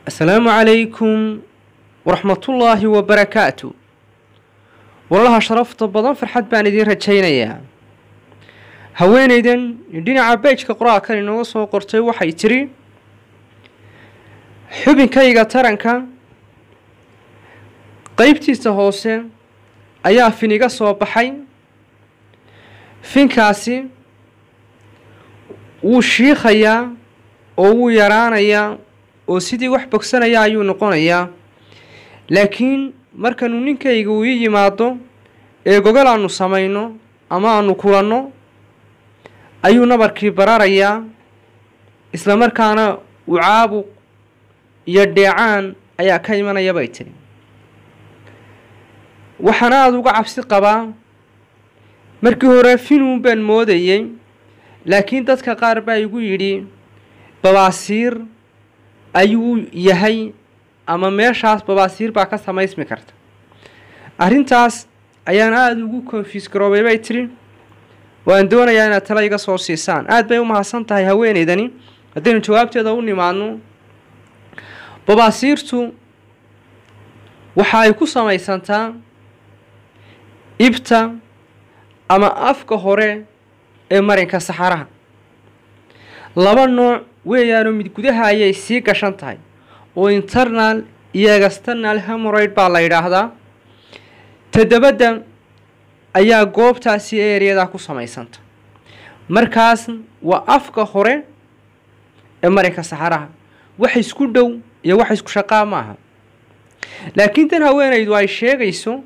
asalaamu calaykum waraxmatullaahi wabarakaatu walaalaha sharafta badan farxad baan idiin rajaynayaa haweenaydan dhinaca beejka qoraalkan inooga soo qortay waxay tidhi xubinkayga taranka qeybtiisa hoose ayaa fin iga soo baxay finkaasi wuu shiikhayaa oo wuu yaraanayaa oo sidii wax bogsanaya ayuu noqonayaa laakiin markanuu ninkayga uu ii yimaado ee gogol aanu samayno ama aanu kulanno ayuu nabarkii bararayaa isla markaana uu caabuq iyo dheecaan ayaa ka imanaya bay tiri waxaan aada uga cabsi qabaa markii hore finuun baan moodayey laakiin dadka qaar baa igu yidhi babaasiir ayuu yahay ama meeshaas babaasiir baa ka samaysmi karta arrintaas ayaan aada ugu konfiis garoobay bay tiri waan doonayaa inaad tala iga soo siisaan aada bay u mahadsan tahay haweenaydani haddaynu jawaabteeda u nimaadno babaasiirtu waxa ay ku samaysantaa ibta ama afka hore ee marinka saxaraha laba nooc weeyaanoo mid gudaha ayay sii gashan tahay oo internal iyo external hemoroid baa la yidhaahdaa todobadda ayaa goobtaasi eeryadaa ku samaysanta markaas waa afka hore ee marinka saxaraha wax isku dhow iyo wax isku shaqaa maaha laakiin tan haweenaydu ay sheegayso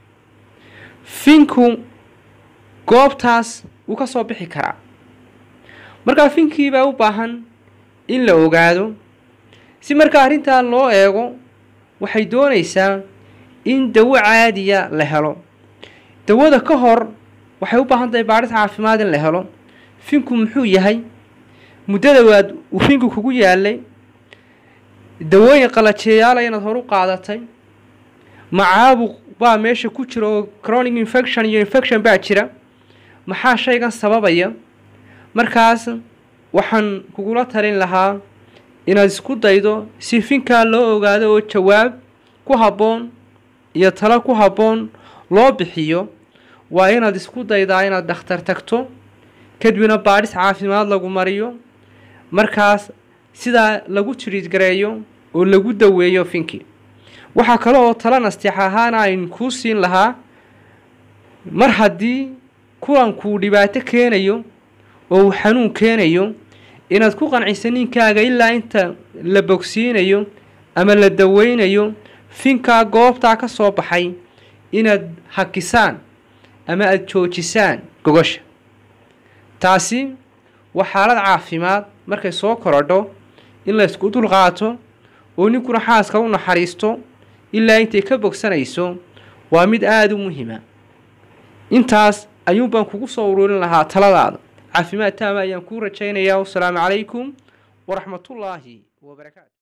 finku goobtaas wuu ka soo bixi karaa markaa finkii baa u baahan in la ogaado si markaa arrintaa loo eego waxay doonaysaa in dawo caadiya la helo dawada ka hor waxay u baahan tahay baadhis caafimaad in la helo finku muxuu yahay muddada waad uu finku kugu yaalay dawooyin qalajeeyaala inaad hor u qaadatay macaabuq baa meesha ku jira oo chronic infection iyo infection baa jira maxaa shaygan sababaya markaas waxaan kugula talin lahaa inaad isku daydo si finkaa loo ogaado oo jawaab ku habboon iyo talo ku habboon loo bixiyo waa inaad isku daydaa inaad dhakhtar tagto kadibna baadhis caafimaad lagu mariyo markaas sidaa lagu tiriidgareeyo oo lagu daweeyo finkii waxaa kale oo talo nasteex ahaana ayn kuu siin lahaa mar haddii kulankuu dhibaato keenayo oo uu xanuun keenayo inaad ku qanciso ninkaaga ilaa inta la bogsiinayo ama la daweynayo finkaa goobtaa ka soo baxay inaad hakisaan ama aada joojisaan gogosha taasi waa xaalad caafimaad markay soo korodho in la ysku dulqaato oo ninkuna xaaska u naxariisto ilaa intay ka bogsanayso waa mid aada u muhiima intaas ayuun baan kugu soo ururin lahaa taladaada caafimaad taama ayaan kuu rajaynayaa wasalaamu calaykum waraxmatullaahi wabarakaatu